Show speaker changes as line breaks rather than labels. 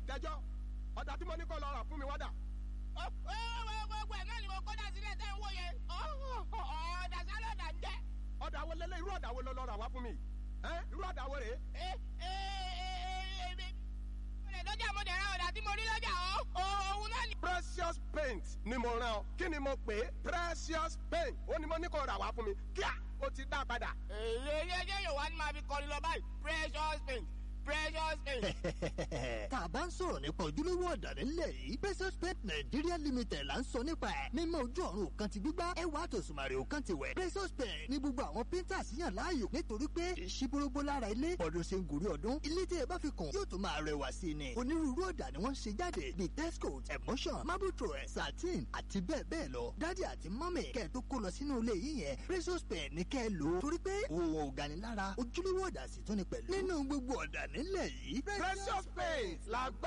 jẹ́jọ́ ọ̀dà tí mo ní kó lọ rà fún mi wádà.
gbogbo ẹ̀ náà ni mo kọ́dà sílẹ̀ tẹ́ ń wò yẹn ọ̀dà sálọ̀dà ń jẹ́.
ọ̀dà wo lélẹ̀ irú ọ̀dà wo ló lọ rà wá fún mi ẹ́ irú ọ̀dà wo rèé.
lọ́jà mo dẹ̀ ra ọ̀dà tí mo rí lọ́jà òun náà ni.
precious paint ni mo rán ọ kí ni mo pè é precious paint ó ní mo ní kó rà wá fún mi kíá ó ti dá padà.
èyí ẹjẹ yóò wá ní máa fi kọrin lọ báyìí precious paint precious paint.
tá a bá ń sọ̀rọ̀ nípa ojúlówó ọ̀dà nílẹ̀ yìí precious paint nigeria limited là ń sọ nípa ẹ̀ mímọ́ ojú ọ̀run kan ti gbígbá ẹwà àtòsùnmàrè kan ti wẹ̀ precious paint ní gbogbo àwọn painters yàn láàyò nítorí pé ìṣíbórógbó lára ilé ọdún ṣe ń gòrí ọdún ilé tí ẹ bá fi kùn yóò tún máa rẹwà sí i ni onírúurú ọ̀dà ni wọ́n ń ṣe jáde bíi texcoat emotion marble throw satin àti bẹ́ẹ̀ bẹ́ẹ̀ lọ dádì àti mọ́mì kẹ́ ẹ tó kó lọ sínú ilé yìí yẹn precious paint ní kẹ́ ẹ lò ó torí pé òun ò gani lára ojúlówó ọ̀dà sì tún ni pẹ̀lú nínú gbogbo ọ̀dà nílẹ̀ yìí
precious paint la